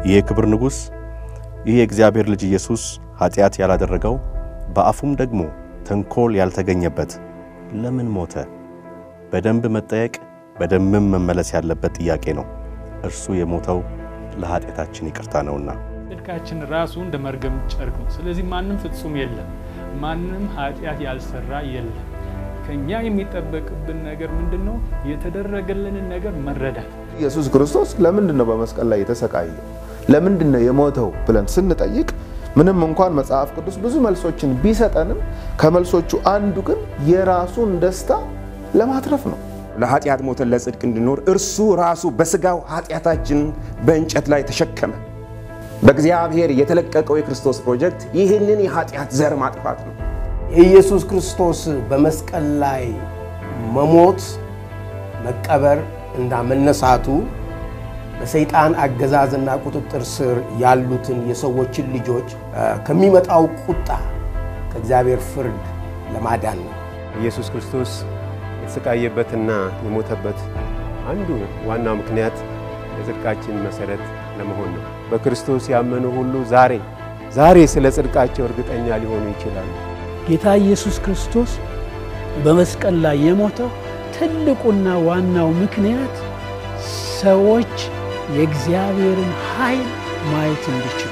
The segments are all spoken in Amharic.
ይህ የክብር ንጉሥ ይህ የእግዚአብሔር ልጅ ኢየሱስ ኃጢአት ያላደረገው በአፉም ደግሞ ተንኮል ያልተገኘበት ለምን ሞተ? በደንብ መጠየቅ በደንብም መመለስ ያለበት ጥያቄ ነው። እርሱ የሞተው ለኃጢአታችን ይቅርታ ነውና። ጽድቃችን ራሱ እንደ መርገም ጨርቅ ነው። ስለዚህ ማንም ፍጹም የለም፣ ማንም ኃጢአት ያልሰራ የለም። ከኛ የሚጠበቅብን ነገር ምንድን ነው? የተደረገልንን ነገር መረዳት። ኢየሱስ ክርስቶስ ለምንድን ነው በመስቀል ላይ የተሰቃየው? ለምንድን ነው የሞተው ብለን ስንጠይቅ ምንም እንኳን መጽሐፍ ቅዱስ ብዙ መልሶችን ቢሰጠንም ከመልሶቹ አንዱ ግን የራሱን ደስታ ለማትረፍ ነው። ለኃጢአት ሞተን ለጽድቅ እንድኖር እርሱ ራሱ በስጋው ኃጢአታችንን በእንጨት ላይ ተሸከመ። በእግዚአብሔር የተለቀቀው የክርስቶስ ፕሮጀክት ይህንን የኃጢአት ዘር ማጥፋት ነው። የኢየሱስ ክርስቶስ በመስቀል ላይ መሞት፣ መቀበር እና መነሳቱ በሰይጣን አገዛዝና ቁጥጥር ስር ያሉትን የሰዎችን ልጆች ከሚመጣው ቁጣ ከእግዚአብሔር ፍርድ ለማዳን ነው። ኢየሱስ ክርስቶስ የተሰቃየበትና የሞተበት አንዱ ዋናው ምክንያት የጽድቃችን መሠረት ለመሆን ነው። በክርስቶስ ያመኑ ሁሉ ዛሬ ዛሬ ስለ ጽድቃቸው እርግጠኛ ሊሆኑ ይችላሉ። ጌታ ኢየሱስ ክርስቶስ በመስቀል ላይ የሞተው ትልቁና ዋናው ምክንያት ሰዎች የእግዚአብሔርን ኃይል ማየት እንዲችሉ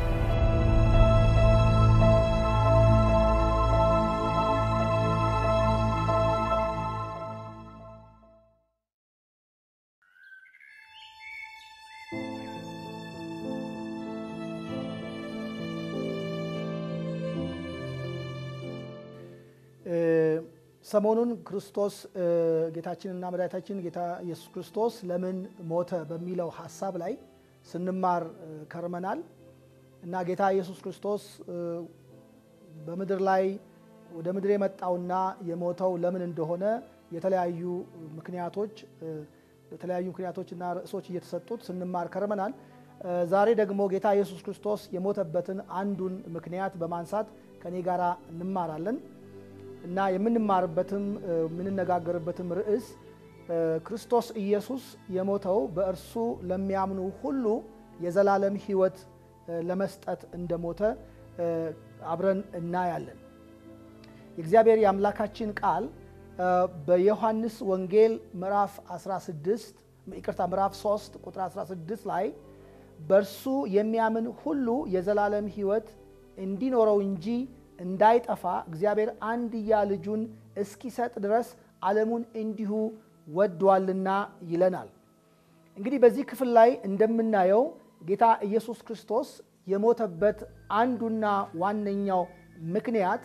ሰሞኑን ክርስቶስ ጌታችንና መድኃኒታችን ጌታ ኢየሱስ ክርስቶስ ለምን ሞተ በሚለው ሀሳብ ላይ ስንማር ከርመናል እና ጌታ ኢየሱስ ክርስቶስ በምድር ላይ ወደ ምድር የመጣውና የሞተው ለምን እንደሆነ የተለያዩ ምክንያቶች በተለያዩ ምክንያቶችና ርዕሶች እየተሰጡት ስንማር ከርመናል። ዛሬ ደግሞ ጌታ ኢየሱስ ክርስቶስ የሞተበትን አንዱን ምክንያት በማንሳት ከኔ ጋር እንማራለን። እና የምንማርበትም የምንነጋገርበትም ርዕስ ክርስቶስ ኢየሱስ የሞተው በእርሱ ለሚያምኑ ሁሉ የዘላለም ሕይወት ለመስጠት እንደሞተ አብረን እናያለን። የእግዚአብሔር የአምላካችን ቃል በዮሐንስ ወንጌል ምዕራፍ 16 ይቅርታ ምዕራፍ 3 ቁጥር 16 ላይ በእርሱ የሚያምን ሁሉ የዘላለም ሕይወት እንዲኖረው እንጂ እንዳይጠፋ እግዚአብሔር አንድያ ልጁን እስኪሰጥ ድረስ ዓለሙን እንዲሁ ወዷልና ይለናል። እንግዲህ በዚህ ክፍል ላይ እንደምናየው ጌታ ኢየሱስ ክርስቶስ የሞተበት አንዱና ዋነኛው ምክንያት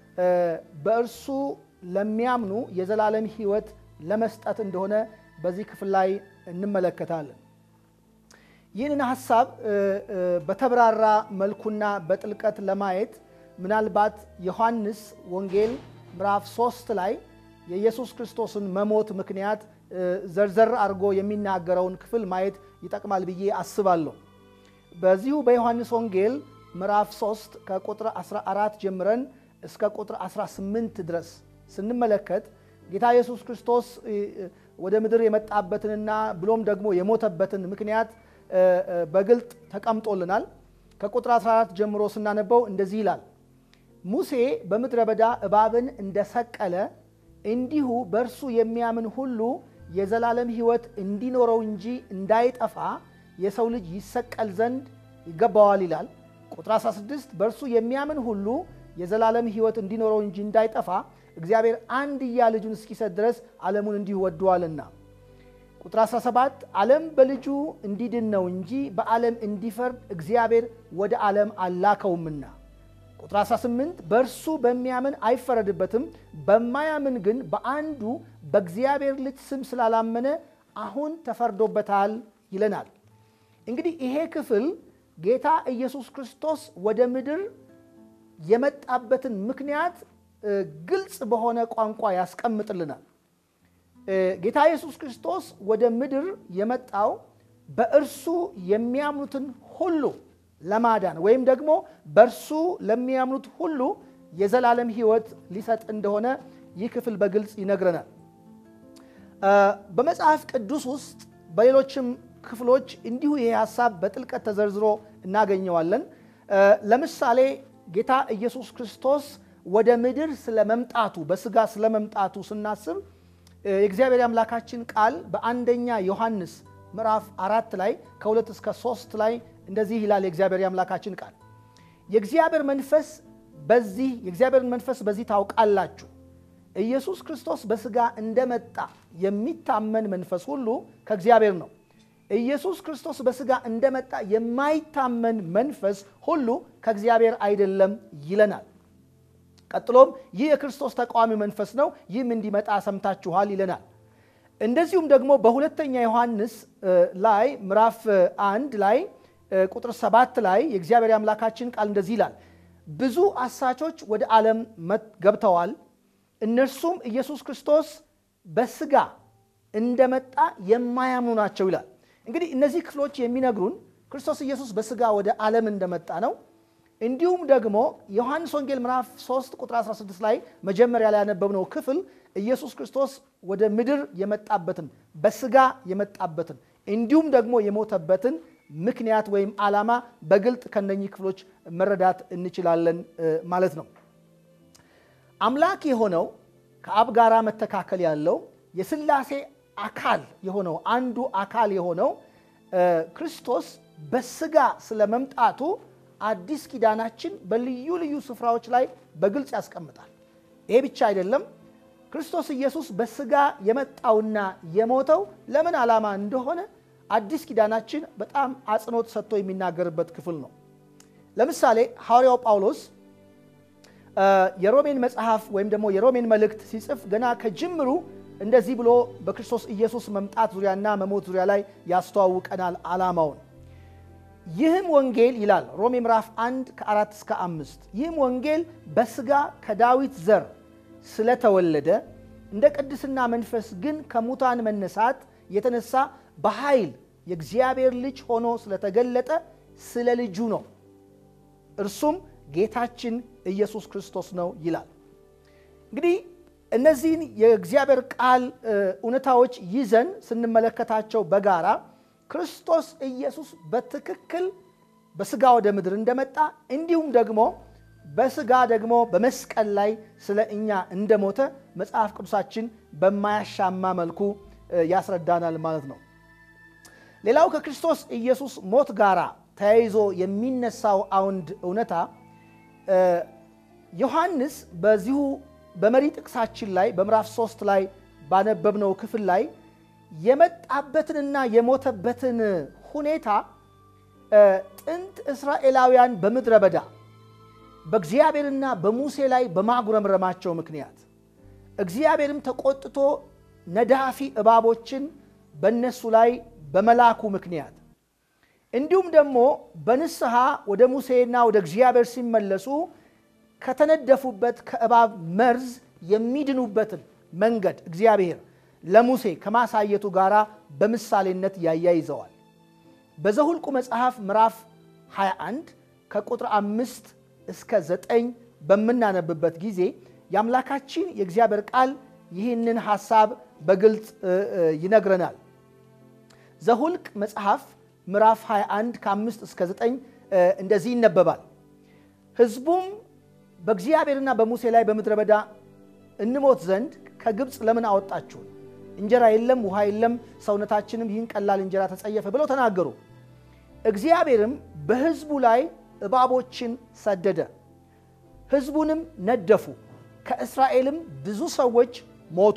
በእርሱ ለሚያምኑ የዘላለም ሕይወት ለመስጠት እንደሆነ በዚህ ክፍል ላይ እንመለከታለን። ይህንን ሀሳብ በተብራራ መልኩና በጥልቀት ለማየት ምናልባት ዮሐንስ ወንጌል ምዕራፍ ሶስት ላይ የኢየሱስ ክርስቶስን መሞት ምክንያት ዘርዘር አድርጎ የሚናገረውን ክፍል ማየት ይጠቅማል ብዬ አስባለሁ። በዚሁ በዮሐንስ ወንጌል ምዕራፍ 3 ከቁጥር 14 ጀምረን እስከ ቁጥር 18 ድረስ ስንመለከት ጌታ ኢየሱስ ክርስቶስ ወደ ምድር የመጣበትንና ብሎም ደግሞ የሞተበትን ምክንያት በግልጥ ተቀምጦልናል። ከቁጥር 14 ጀምሮ ስናነበው እንደዚህ ይላል። ሙሴ በምድረ በዳ እባብን እንደሰቀለ እንዲሁ በእርሱ የሚያምን ሁሉ የዘላለም ሕይወት እንዲኖረው እንጂ እንዳይጠፋ የሰው ልጅ ይሰቀል ዘንድ ይገባዋል ይላል። ቁጥር 16 በእርሱ የሚያምን ሁሉ የዘላለም ሕይወት እንዲኖረው እንጂ እንዳይጠፋ እግዚአብሔር አንድያ ልጁን እስኪሰጥ ድረስ ዓለሙን እንዲሁ ወደዋልና። ቁጥር 17 ዓለም በልጁ እንዲድን ነው እንጂ በዓለም እንዲፈርድ እግዚአብሔር ወደ ዓለም አላከውምና። ቁጥር 18 በእርሱ በሚያምን አይፈረድበትም፣ በማያምን ግን በአንዱ በእግዚአብሔር ልጅ ስም ስላላመነ አሁን ተፈርዶበታል ይለናል። እንግዲህ ይሄ ክፍል ጌታ ኢየሱስ ክርስቶስ ወደ ምድር የመጣበትን ምክንያት ግልጽ በሆነ ቋንቋ ያስቀምጥልናል። ጌታ ኢየሱስ ክርስቶስ ወደ ምድር የመጣው በእርሱ የሚያምኑትን ሁሉ ለማዳን ወይም ደግሞ በእርሱ ለሚያምኑት ሁሉ የዘላለም ሕይወት ሊሰጥ እንደሆነ ይህ ክፍል በግልጽ ይነግረናል። በመጽሐፍ ቅዱስ ውስጥ በሌሎችም ክፍሎች እንዲሁ ይሄ ሀሳብ በጥልቀት ተዘርዝሮ እናገኘዋለን። ለምሳሌ ጌታ ኢየሱስ ክርስቶስ ወደ ምድር ስለመምጣቱ በስጋ ስለመምጣቱ ስናስብ የእግዚአብሔር አምላካችን ቃል በአንደኛ ዮሐንስ ምዕራፍ አራት ላይ ከሁለት እስከ ሶስት ላይ እንደዚህ ይላል። የእግዚአብሔር አምላካችን ቃል የእግዚአብሔር መንፈስ በዚህ የእግዚአብሔርን መንፈስ በዚህ ታውቃላችሁ ኢየሱስ ክርስቶስ በስጋ እንደመጣ የሚታመን መንፈስ ሁሉ ከእግዚአብሔር ነው። ኢየሱስ ክርስቶስ በስጋ እንደመጣ የማይታመን መንፈስ ሁሉ ከእግዚአብሔር አይደለም ይለናል። ቀጥሎም ይህ የክርስቶስ ተቃዋሚ መንፈስ ነው፣ ይህም እንዲመጣ ሰምታችኋል ይለናል። እንደዚሁም ደግሞ በሁለተኛ ዮሐንስ ላይ ምዕራፍ አንድ ላይ ቁጥር ሰባት ላይ የእግዚአብሔር አምላካችን ቃል እንደዚህ ይላል፣ ብዙ አሳቾች ወደ ዓለም ገብተዋል እነርሱም ኢየሱስ ክርስቶስ በስጋ እንደመጣ የማያምኑ ናቸው ይላል። እንግዲህ እነዚህ ክፍሎች የሚነግሩን ክርስቶስ ኢየሱስ በስጋ ወደ ዓለም እንደመጣ ነው። እንዲሁም ደግሞ ዮሐንስ ወንጌል ምዕራፍ 3 ቁጥር 16 ላይ መጀመሪያ ላይ ያነበብነው ክፍል ኢየሱስ ክርስቶስ ወደ ምድር የመጣበትን በስጋ የመጣበትን እንዲሁም ደግሞ የሞተበትን ምክንያት ወይም ዓላማ በግልጥ ከነኚህ ክፍሎች መረዳት እንችላለን ማለት ነው። አምላክ የሆነው ከአብ ጋራ መተካከል ያለው የስላሴ አካል የሆነው አንዱ አካል የሆነው ክርስቶስ በስጋ ስለመምጣቱ አዲስ ኪዳናችን በልዩ ልዩ ስፍራዎች ላይ በግልጽ ያስቀምጣል። ይሄ ብቻ አይደለም። ክርስቶስ ኢየሱስ በስጋ የመጣውና የሞተው ለምን ዓላማ እንደሆነ አዲስ ኪዳናችን በጣም አጽንኦት ሰጥቶ የሚናገርበት ክፍል ነው። ለምሳሌ ሐዋርያው ጳውሎስ የሮሜን መጽሐፍ ወይም ደግሞ የሮሜን መልእክት ሲጽፍ ገና ከጅምሩ እንደዚህ ብሎ በክርስቶስ ኢየሱስ መምጣት ዙሪያና መሞት ዙሪያ ላይ ያስተዋውቀናል ዓላማውን። ይህም ወንጌል ይላል ሮሜ ምዕራፍ 1 ከአራት እስከ አምስት ይህም ወንጌል በስጋ ከዳዊት ዘር ስለተወለደ እንደ ቅድስና መንፈስ ግን ከሙታን መነሳት የተነሳ በኃይል የእግዚአብሔር ልጅ ሆኖ ስለተገለጠ ስለ ልጁ ነው። እርሱም ጌታችን ኢየሱስ ክርስቶስ ነው ይላል። እንግዲህ እነዚህን የእግዚአብሔር ቃል እውነታዎች ይዘን ስንመለከታቸው በጋራ ክርስቶስ ኢየሱስ በትክክል በስጋ ወደ ምድር እንደመጣ እንዲሁም ደግሞ በስጋ ደግሞ በመስቀል ላይ ስለ እኛ እንደሞተ መጽሐፍ ቅዱሳችን በማያሻማ መልኩ ያስረዳናል ማለት ነው። ሌላው ከክርስቶስ ኢየሱስ ሞት ጋራ ተያይዞ የሚነሳው አውንድ እውነታ ዮሐንስ በዚሁ በመሪ ጥቅሳችን ላይ በምዕራፍ ሶስት ላይ ባነበብነው ክፍል ላይ የመጣበትንና የሞተበትን ሁኔታ ጥንት እስራኤላውያን በምድረ በዳ በእግዚአብሔርና በሙሴ ላይ በማጉረምረማቸው ምክንያት እግዚአብሔርም ተቆጥቶ ነዳፊ እባቦችን በእነሱ ላይ በመላኩ ምክንያት እንዲሁም ደግሞ በንስሐ ወደ ሙሴና ወደ እግዚአብሔር ሲመለሱ ከተነደፉበት ከእባብ መርዝ የሚድኑበትን መንገድ እግዚአብሔር ለሙሴ ከማሳየቱ ጋር በምሳሌነት ያያይዘዋል። በዘሁልቁ መጽሐፍ ምዕራፍ 21 ከቁጥር አምስት እስከ ዘጠኝ በምናነብበት ጊዜ የአምላካችን የእግዚአብሔር ቃል ይህንን ሐሳብ በግልጽ ይነግረናል። ዘሁልቅ መጽሐፍ ምዕራፍ 21 ከአምስት እስከ ዘጠኝ እንደዚህ ይነበባል። ሕዝቡም በእግዚአብሔርና በሙሴ ላይ በምድረ በዳ እንሞት ዘንድ ከግብፅ ለምን አወጣችሁን? እንጀራ የለም፣ ውሃ የለም፣ ሰውነታችንም ይህን ቀላል እንጀራ ተጸየፈ ብለው ተናገሩ። እግዚአብሔርም በሕዝቡ ላይ እባቦችን ሰደደ፣ ሕዝቡንም ነደፉ፣ ከእስራኤልም ብዙ ሰዎች ሞቱ።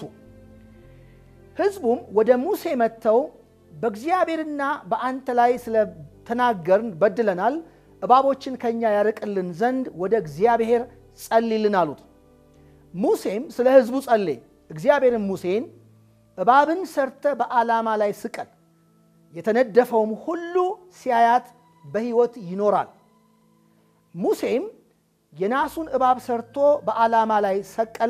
ሕዝቡም ወደ ሙሴ መጥተው በእግዚአብሔርና በአንተ ላይ ስለተናገርን በድለናል፣ እባቦችን ከእኛ ያርቅልን ዘንድ ወደ እግዚአብሔር ጸልይልን አሉት። ሙሴም ስለ ሕዝቡ ጸለየ። እግዚአብሔርም ሙሴን እባብን ሰርተ በዓላማ ላይ ስቀል፣ የተነደፈውም ሁሉ ሲያያት በሕይወት ይኖራል። ሙሴም የናሱን እባብ ሰርቶ በዓላማ ላይ ሰቀለ።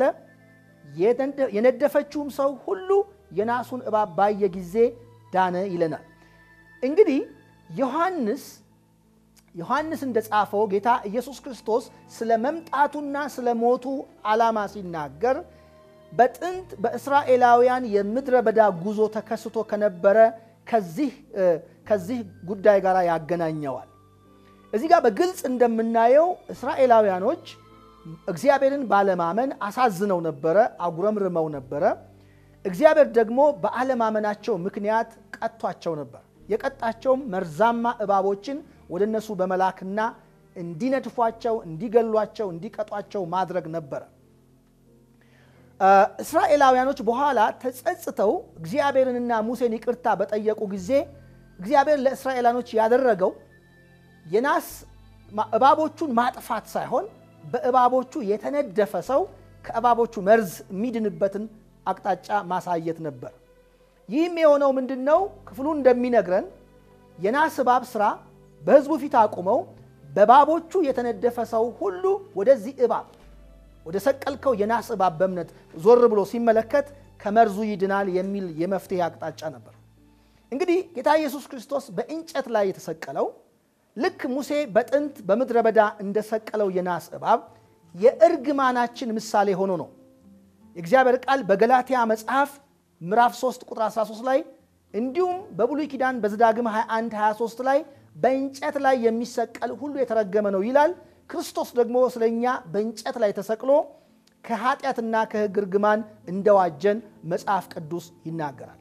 የነደፈችውም ሰው ሁሉ የናሱን እባብ ባየ ጊዜ ዳነ ይለናል። እንግዲህ ዮሐንስ ዮሐንስ እንደጻፈው ጌታ ኢየሱስ ክርስቶስ ስለ መምጣቱና ስለ ሞቱ ዓላማ ሲናገር በጥንት በእስራኤላውያን የምድረ በዳ ጉዞ ተከስቶ ከነበረ ከዚህ ጉዳይ ጋር ያገናኘዋል። እዚህ ጋር በግልጽ እንደምናየው እስራኤላውያኖች እግዚአብሔርን ባለማመን አሳዝነው ነበረ፣ አጉረምርመው ነበረ። እግዚአብሔር ደግሞ በአለማመናቸው ምክንያት ቀጥቷቸው ነበር። የቀጣቸውም መርዛማ እባቦችን ወደ እነሱ በመላክና እንዲነድፏቸው፣ እንዲገሏቸው፣ እንዲቀጧቸው ማድረግ ነበረ። እስራኤላውያኖች በኋላ ተጸጽተው እግዚአብሔርንና ሙሴን ይቅርታ በጠየቁ ጊዜ እግዚአብሔር ለእስራኤላኖች ያደረገው የናስ እባቦቹን ማጥፋት ሳይሆን በእባቦቹ የተነደፈ ሰው ከእባቦቹ መርዝ የሚድንበትን አቅጣጫ ማሳየት ነበር። ይህም የሆነው ምንድን ነው? ክፍሉ እንደሚነግረን የናስ እባብ ስራ በሕዝቡ ፊት አቁመው በእባቦቹ የተነደፈ ሰው ሁሉ ወደዚህ እባብ ወደ ሰቀልከው የናስ እባብ በእምነት ዞር ብሎ ሲመለከት ከመርዙ ይድናል የሚል የመፍትሄ አቅጣጫ ነበር። እንግዲህ ጌታ ኢየሱስ ክርስቶስ በእንጨት ላይ የተሰቀለው ልክ ሙሴ በጥንት በምድረ በዳ እንደሰቀለው የናስ እባብ የእርግማናችን ምሳሌ ሆኖ ነው። የእግዚአብሔር ቃል በገላትያ መጽሐፍ ምዕራፍ 3 ቁጥር 13 ላይ እንዲሁም በብሉይ ኪዳን በዘዳግም 21 23 ላይ በእንጨት ላይ የሚሰቀል ሁሉ የተረገመ ነው ይላል። ክርስቶስ ደግሞ ስለ እኛ በእንጨት ላይ ተሰቅሎ ከኃጢአትና ከሕግ እርግማን እንደዋጀን መጽሐፍ ቅዱስ ይናገራል።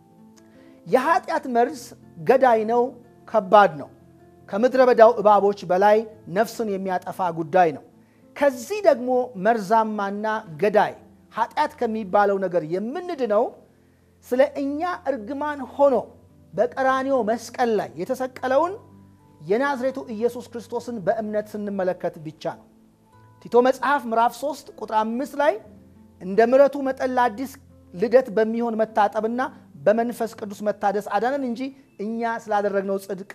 የኃጢአት መርዝ ገዳይ ነው፣ ከባድ ነው። ከምድረ በዳው እባቦች በላይ ነፍስን የሚያጠፋ ጉዳይ ነው። ከዚህ ደግሞ መርዛማና ገዳይ ኃጢአት ከሚባለው ነገር የምንድነው ስለ እኛ እርግማን ሆኖ በቀራንዮ መስቀል ላይ የተሰቀለውን የናዝሬቱ ኢየሱስ ክርስቶስን በእምነት ስንመለከት ብቻ ነው። ቲቶ መጽሐፍ ምዕራፍ 3 ቁጥር 5 ላይ እንደ ምሕረቱ መጠን ለአዲስ ልደት በሚሆን መታጠብና በመንፈስ ቅዱስ መታደስ አዳነን እንጂ እኛ ስላደረግነው ጽድቅ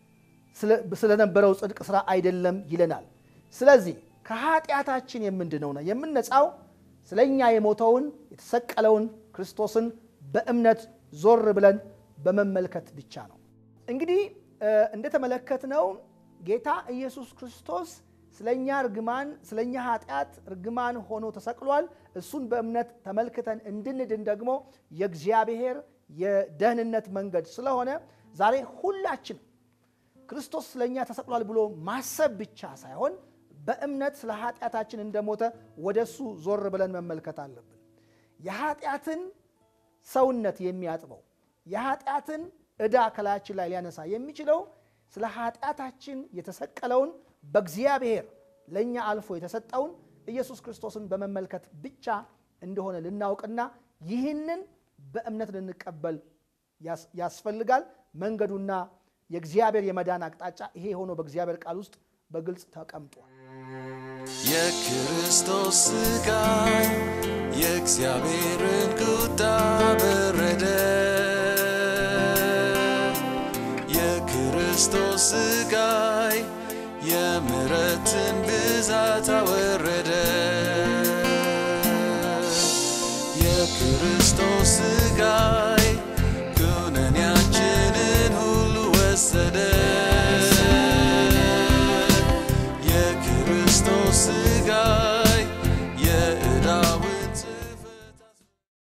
ስለነበረው ጽድቅ ስራ አይደለም ይለናል። ስለዚህ ከኃጢአታችን የምንድነው ነው የምንነጻው ስለ እኛ የሞተውን የተሰቀለውን ክርስቶስን በእምነት ዞር ብለን በመመልከት ብቻ ነው። እንግዲህ እንደተመለከትነው ጌታ ኢየሱስ ክርስቶስ ስለኛ እርግማን ስለኛ ኃጢአት እርግማን ሆኖ ተሰቅሏል። እሱን በእምነት ተመልክተን እንድንድን ደግሞ የእግዚአብሔር የደህንነት መንገድ ስለሆነ ዛሬ ሁላችን ክርስቶስ ስለኛ ተሰቅሏል ብሎ ማሰብ ብቻ ሳይሆን በእምነት ስለ ኃጢአታችን እንደሞተ ወደ እሱ ዞር ብለን መመልከት አለብን። የኃጢአትን ሰውነት የሚያጥበው የኃጢአትን ዕዳ ከላያችን ላይ ሊያነሳ የሚችለው ስለ ኃጢአታችን የተሰቀለውን በእግዚአብሔር ለእኛ አልፎ የተሰጠውን ኢየሱስ ክርስቶስን በመመልከት ብቻ እንደሆነ ልናውቅና ይህንን በእምነት ልንቀበል ያስፈልጋል። መንገዱና የእግዚአብሔር የመዳን አቅጣጫ ይሄ ሆኖ በእግዚአብሔር ቃል ውስጥ በግልጽ ተቀምጧል። የክርስቶስ ሥቃይ የእግዚአብሔርን ቁጣ በረደ። የክርስቶስ ሥቃይ የምሕረትን ብዛት አወረደ። የክርስቶስ ሥቃይ